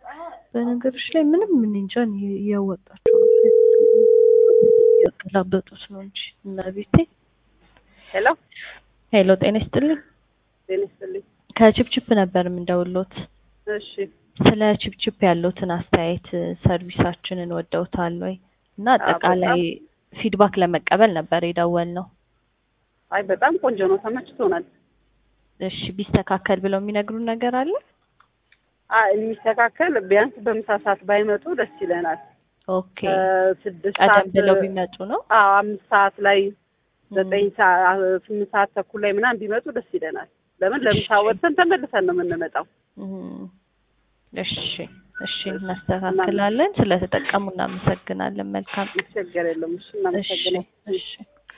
በነገሮች ላይ ምንም ምን እንጃ እኔ እያወጣቸው ነው እያገላበጡት ነው እንጂ እና ቤቴ ሄሎ ሄሎ ጤና ይስጥልኝ ጤና ይስጥልኝ። ከችፕችፕ ነበር የምንደውሎት እሺ ስለ ችፕችፕ ያለውትን አስተያየት ሰርቪሳችንን ወደውታል ወይ እና አጠቃላይ ፊድባክ ለመቀበል ነበር የደወልነው አይ በጣም ቆንጆ ነው፣ ተመችቶናል። እሺ ቢስተካከል ብለው የሚነግሩን ነገር አለ አይ የሚስተካከል ቢያንስ በምሳ ሰዓት ባይመጡ ደስ ይለናል። ኦኬ ስድስት ቀደም ሰዓት ብለው ቢመጡ ነው አዎ አምስት ሰዓት ላይ ዘጠኝ ሰዓት ስምንት ሰዓት ተኩል ላይ ምናምን ቢመጡ ደስ ይለናል። ለምን ለምሳ ወጥተን ተመልሰን ነው የምንመጣው። እም፣ እሺ እሺ እናስተካክላለን። ስለተጠቀሙ እናመሰግናለን። መልካም ችግር የለም። እሺ እሺ እናመሰግናለን። እሺ